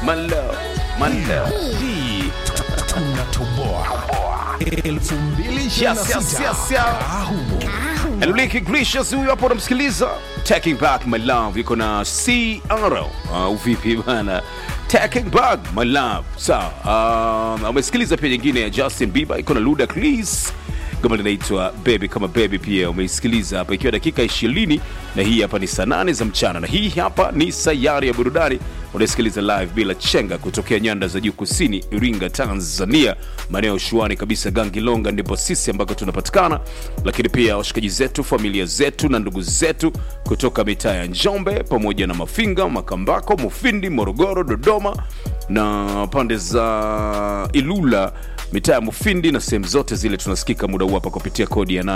my love, my love. hii tunatoboa 2026 Yes, yes, yes, yes. Ahumo. Enrique Iglesias huyu hapo unamsikiliza Taking Back My Love yuko na CR uh, vipi bana Taking Back My Love sawa uh, umesikiliza pia nyingine ya Justin Bieber iko na Ludacris kama linaitwa Baby kama Baby pia umeisikiliza hapa ikiwa dakika 20 na hii hapa ni saa 8 za mchana na hii hapa ni sayari ya burudani unasikiliza live bila chenga kutokea nyanda za juu kusini Iringa Tanzania maeneo shuani kabisa Gangilonga ndipo sisi ambako tunapatikana lakini pia washikaji zetu familia zetu na ndugu zetu kutoka mitaa ya Njombe pamoja na Mafinga Makambako Mufindi Morogoro Dodoma na pande za Ilula mitaa ya Mufindi na sehemu zote zile tunasikika muda huu hapa kupitia kodi ya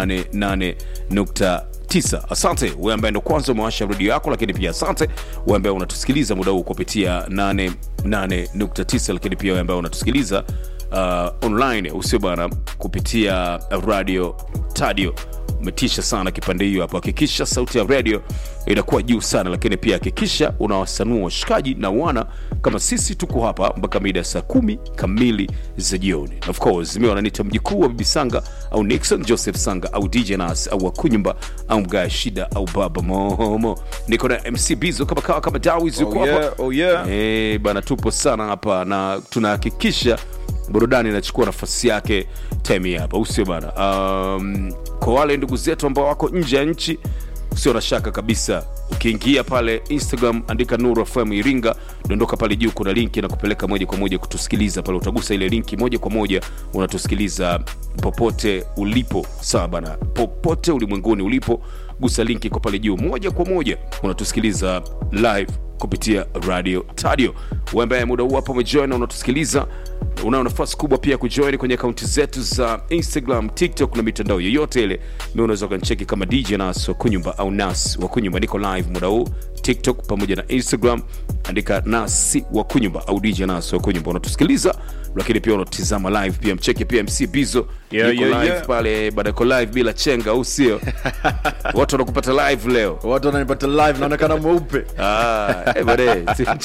88.9. Asante wewe ambaye ndo kwanza umewasha redio yako, lakini pia asante wewe ambaye unatusikiliza muda huu kupitia 88.9, lakini pia wewe ambaye unatusikiliza uh, online usio bana kupitia radio tadio umetisha sana kipande hiyo hapo hakikisha sauti ya radio inakuwa juu sana lakini pia hakikisha unawasanua washikaji na wana kama sisi tuko hapa mpaka mida ya saa kumi kamili za jioni Na of course mi wananiita mjikuu wa bibi sanga au nixon joseph sanga au dj nas au wakunyumba au mgaya shida au baba momo niko na mc bizo kama kawa kama dawis yuko Oh yeah, hapa oh yeah. Eh, bana tupo sana hapa na tunahakikisha burudani inachukua nafasi yake time hii hapa usio bana um, kwa wale ndugu zetu ambao wako nje ya nchi usio na shaka kabisa ukiingia pale instagram andika nuru fm iringa dondoka pale juu kuna linki na kupeleka moja kwa moja kutusikiliza pale utagusa ile linki moja kwa moja unatusikiliza popote ulipo sawa bana popote ulimwenguni ulipo gusa linki kwa pale juu moja kwa moja unatusikiliza live kupitia radio tadio wewe ambaye muda huu hapo umejoin na unatusikiliza unao nafasi kubwa pia kujoin kwenye akaunti zetu za instagram tiktok na mitandao yoyote ile mi unaweza ukanicheki kama dj nas wa kunyumba au nas wa kunyumba niko live muda huu tiktok pamoja na instagram andika nasi wa kunyumba au dj nas wa kunyumba unatusikiliza lakini pia unatizama live pia mcheki pia mc bizo Yeah, yuko yeah, live yeah. pale badako live bila chenga au sio watu wanakupata live leo watu wananipata live naonekana mweupe Ah, eh, bade.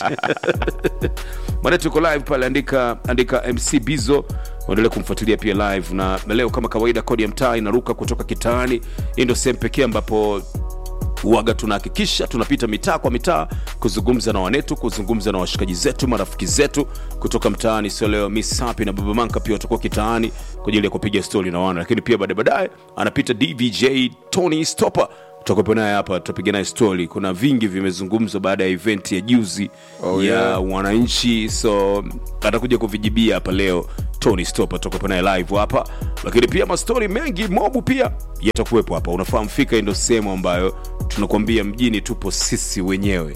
Bade tuko live pale andika andika mc bizo uendelee kumfuatilia pia live na na leo kama kawaida kodi ya mtaa inaruka kutoka kitaani hii ndio sehemu pekee ambapo waga tunahakikisha tunapita mitaa kwa mitaa kuzungumza na wanetu kuzungumza na washikaji zetu marafiki zetu kutoka mtaani sio leo miss happy na baba manka pia watakuwa kitaani kwa ajili ya kupiga stori na wana lakini pia baadaye baadaye anapita dvj tony stopper tutakuwepo naye hapa tutapiga naye stori kuna vingi vimezungumzwa baada ya event ya juzi Oh, ya yeah. wananchi so atakuja kuvijibia hapa leo tony stopper tutakuwepo naye live hapa lakini pia mastori mengi mobu pia yatakuwepo hapa unafahamu fika hii ndo sehemu ambayo tunakwambia mjini tupo sisi wenyewe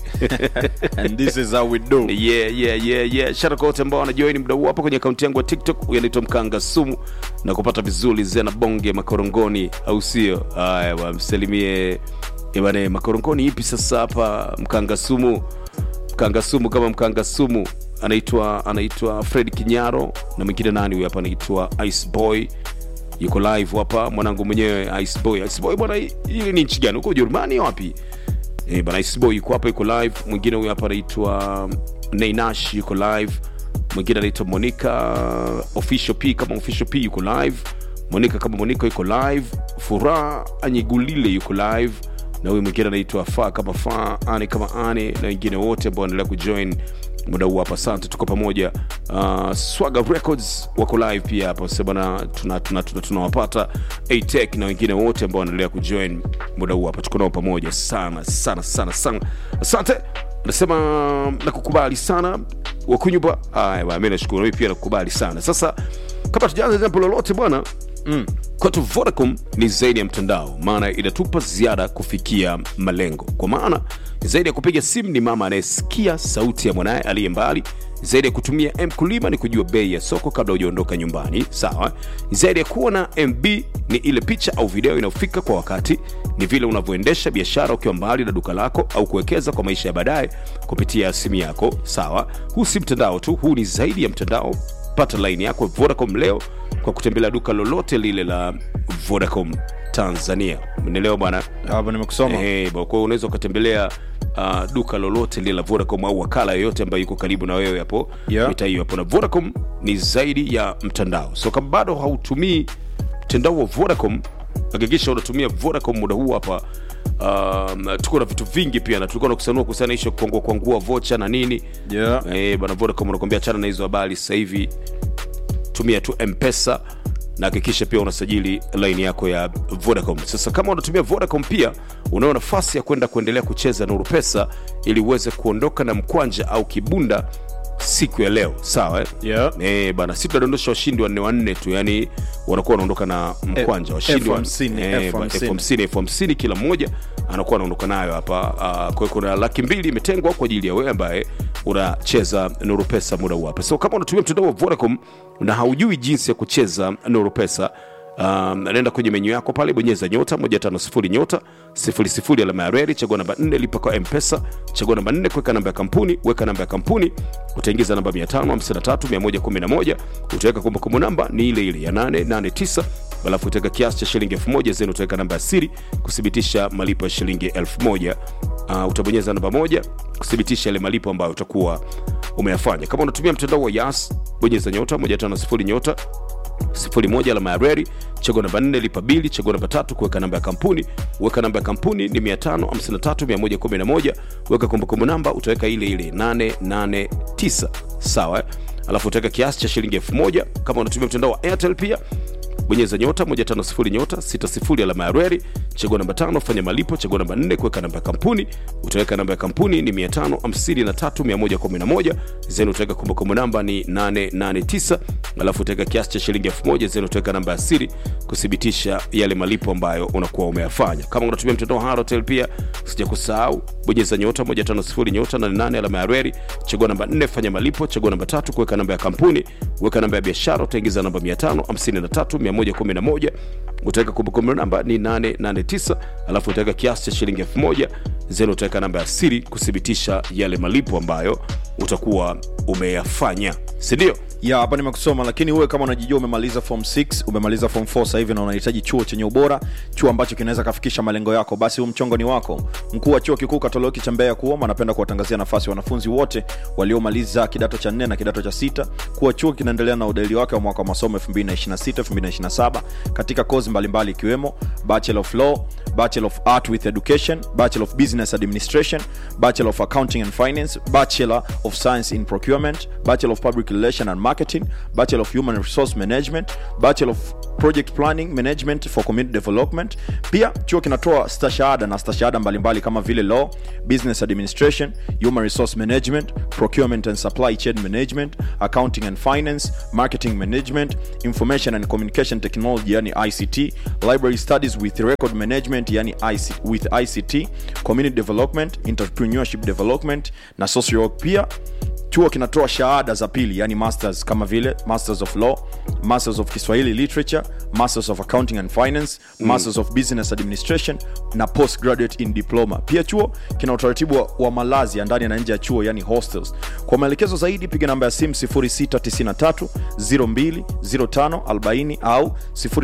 and this is how we do yeah, yeah, yeah, yeah. shara kwa wote ambao wanajoini mda huu hapa kwenye akaunti yangu ya tiktok huyu anaitwa mkanga sumu na kupata vizuri zena bonge makorongoni au sio haya wamsalimie bane makorongoni ipi sasa hapa mkanga sumu mkanga sumu kama mkanga sumu anaitwa anaitwa fred kinyaro na mwingine nani huyu hapa anaitwa ice boy yuko live hapa mwanangu mwenyewe ice boy ice boy bwana hii hii ni nchi gani huko ujerumani wapi Eh, bana Iceboy yuko hapa yuko live mwingine huyu hapa anaitwa Nainash yuko live mwingine anaitwa Monica official P kama official P yuko live Monica kama Monica yuko live Furaha Anyigulile yuko live na huyu mwingine anaitwa Fa kama Fa Ane kama Ane na wengine wote ambao wanaendelea kujoin muda huu hapa asante tuko pamoja uh, swaga records wako live pia hapa sasa bana tunawapata tuna, tuna, tunawapata atech na wengine wote ambao wanaendelea kujoin muda huu hapa tuko nao pamoja sana sana sana sana asante nasema nakukubali sana wakunyumba haya bwana, mi nashukuru mi pia nakukubali sana sasa kabla tujaanza jambo lolote bwana mm. kwetu vodacom ni zaidi ya mtandao maana inatupa ziada kufikia malengo kwa maana zaidi ya kupiga simu ni mama anayesikia sauti ya mwanaye aliye mbali zaidi ya kutumia mkulima ni kujua bei ya soko kabla hujaondoka nyumbani sawa zaidi ya kuwa na mb ni ile picha au video inayofika kwa wakati ni vile unavyoendesha biashara ukiwa mbali na duka lako au kuwekeza kwa maisha ya baadaye kupitia simu yako sawa huu si mtandao tu huu ni zaidi ya mtandao pata laini yako vodacom leo kwa kutembelea duka lolote lile la vodacom tanzania umeelewa bwana hapo nimekusoma Eh, bwana, kwa hiyo unaweza ukatembelea uh, duka lolote lile la vodacom au wakala yoyote ambayo yuko karibu na wewe hapo Yeah. mitaa hiyo hapo na vodacom ni zaidi ya mtandao so kama bado hautumii mtandao wa vodacom hakikisha unatumia vodacom muda huu hapa um, tuko na vitu vingi pia na tulikuwa nakusanua kuhusiana isho kuangua kuangua vocha na nini Yeah. eh, bana vodacom unakwambia chana na hizo habari sasa hivi tumia tu mpesa na hakikisha pia unasajili laini yako ya vodacom sasa kama unatumia vodacom pia unao nafasi ya kwenda kuendelea kucheza nuru pesa ili uweze kuondoka na mkwanja au kibunda siku ya leo sawa eh? Yeah. Eh, bana si tunadondosha washindi wanne wanne tu yani wanakuwa wanaondoka na mkwanja Eh, washindi wa- elfu hamsini, eh, elfu ba- hamsini. elfu hamsini elfu hamsini kila mmoja anakuwa anaondoka nayo hapa uh, kwa hiyo kuna laki mbili imetengwa kwa ajili ya wewe ambaye unacheza nuru pesa muda huu hapa so kama unatumia mtandao wa vodacom na haujui jinsi ya kucheza nuru pesa Um, naenda kwenye menyu yako pale bonyeza nyota 150 nyota 00 alama ya reli chagua namba 4 lipa kwa mpesa chagua namba 4 kuweka namba ya kampuni weka namba ya kampuni utaingiza namba 553111 utaweka kumbukumbu namba ni ile ile ya 889 alafu utaweka kiasi cha shilingi 1000 zeni utaweka namba ya siri kuthibitisha malipo ya shilingi 1000 uh, utabonyeza namba moja kuthibitisha yale malipo ambayo utakuwa umeyafanya kama unatumia mtandao wa yas bonyeza nyota 150 nyota 01 alama ya reri chagua namba 4 lipa bili chagua namba tatu kuweka namba ya kampuni weka namba ya kampuni ni 553111 weka kumbukumbu namba utaweka ile ile 889 sawa eh? alafu utaweka kiasi cha shilingi 1000 kama unatumia mtandao wa airtel pia bonyeza nyota 150 nyota 60 alama ya reri chagua namba tano fanya malipo chagua namba 4 kuweka namba ya kampuni utaweka namba ya kampuni ni 553111 zeni utaweka kumbukumbu namba ni 889 alafu utaweka kiasi cha shilingi 1000 zeni utaweka namba ya siri kuthibitisha yale malipo ambayo unakuwa umeyafanya kama unatumia mtandao wa Halotel pia usija kusahau bonyeza nyota 150 nyota 88 alama ya reri chagua namba 4 fanya malipo chagua namba tatu kuweka namba ya kampuni weka namba ya biashara utaingiza namba 553111 utaweka kumbukumbu namba ni 889 alafu utaweka kiasi cha shilingi 1000 zeni utaweka namba ya siri kuthibitisha yale malipo ambayo utakuwa umeyafanya sindio ya hapa nimekusoma lakini uwe kama unajijua umemaliza form 6 umemaliza form 4 sasa hivi na unahitaji chuo chenye ubora chuo ambacho kinaweza kafikisha malengo yako basi huu mchongo ni wako mkuu wa chuo kikuu katoliki cha mbeya kuoma anapenda kuwatangazia nafasi wanafunzi wote waliomaliza kidato cha 4 na kidato cha sita kuwa chuo kinaendelea na udahili wake wa mwaka wa masomo 2026 2027 katika kozi mbalimbali ikiwemo bachelor of law bachelor of art with education bachelor of business administration bachelor of accounting and finance bachelor of science in procurement bachelor of public relation and marketing bachelor of human resource management bachelor of project planning management for community development pia chuo kinatoa stashahada na stashahada mbalimbali kama vile law business administration human resource management procurement and supply chain management accounting and finance marketing management information and communication technology yani ict library studies with record management yani IC, with ict community development entrepreneurship development na social work pia chuo kinatoa shahada za pili yani masters kama vile masters of law masters of kiswahili literature masters of accounting and finance mm. masters of business administration na postgraduate in diploma pia chuo kina utaratibu wa, wa malazi ya ndani na nje ya chuo yani hostels kwa maelekezo zaidi piga namba ya simu 0693 02 05 40 au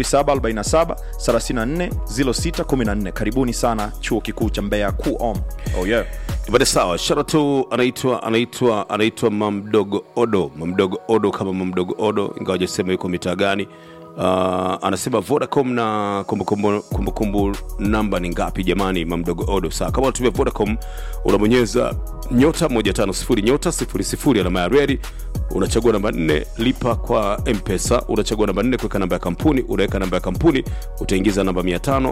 0747 34 06 14 karibuni sana chuo kikuu cha mbeya kuom oh yeah. bade sawa shara tu anaitwa anaitwa anaitwa mamdogo odo mamdogo odo kama mamdogo odo ingawa jasema yuko mitaa gani uh, anasema vodacom na kumbukumbu kumbukumbu namba ni ngapi jamani mamdogo odo saa kama unatumia vodacom unabonyeza nyota 150 nyota 00 alama ya redi unachagua namba 4 lipa kwa mpesa unachagua namba 4 kuweka namba ya kampuni unaweka namba ya kampuni utaingiza namba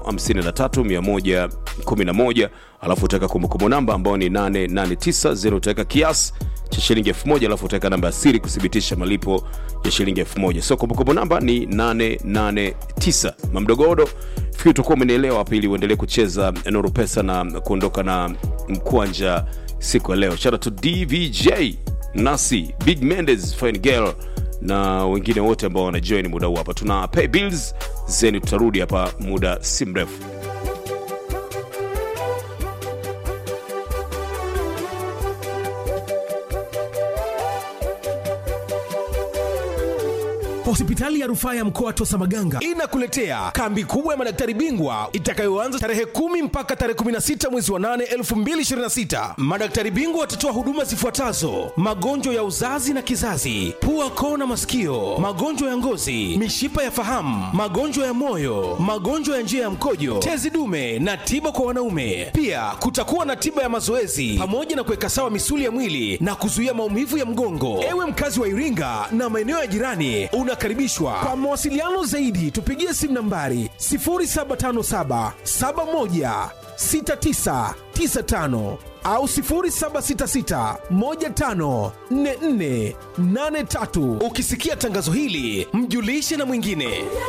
553111 alafu utaweka kumbukumbu namba ambayo ni 889 zero utaweka kiasi cha shilingi 1000 alafu utaweka namba ya siri kuthibitisha malipo ya shilingi 1000 so kumbukumbu namba ni 889 mamdogodo fikiri utakuwa umenielewa hapa ili uendelee kucheza nuru pesa na kuondoka na mkwanja siku ya leo shara to dvj nasi big mendes fine girl na wengine wote ambao wanajoin muda huu hapa tuna pay bills zeni tutarudi hapa muda si mrefu Hospitali ya rufaa ya mkoa wa Tosamaganga inakuletea kambi kubwa ya madaktari bingwa itakayoanza tarehe kumi mpaka tarehe 16 mwezi wa 8 2026. Madaktari bingwa watatoa huduma zifuatazo: magonjwa ya uzazi na kizazi, pua, koo na masikio, magonjwa ya ngozi, mishipa ya fahamu, magonjwa ya moyo, magonjwa ya njia ya mkojo, tezi dume na tiba kwa wanaume. Pia kutakuwa na tiba ya mazoezi pamoja na kuweka sawa misuli ya mwili na kuzuia maumivu ya mgongo. Ewe mkazi wa Iringa na maeneo ya jirani, unakaribishwa. Kwa mawasiliano zaidi, tupigie simu nambari 0757 71 6995 au 0766 15 44 83. Ukisikia tangazo hili, mjulishe na mwingine.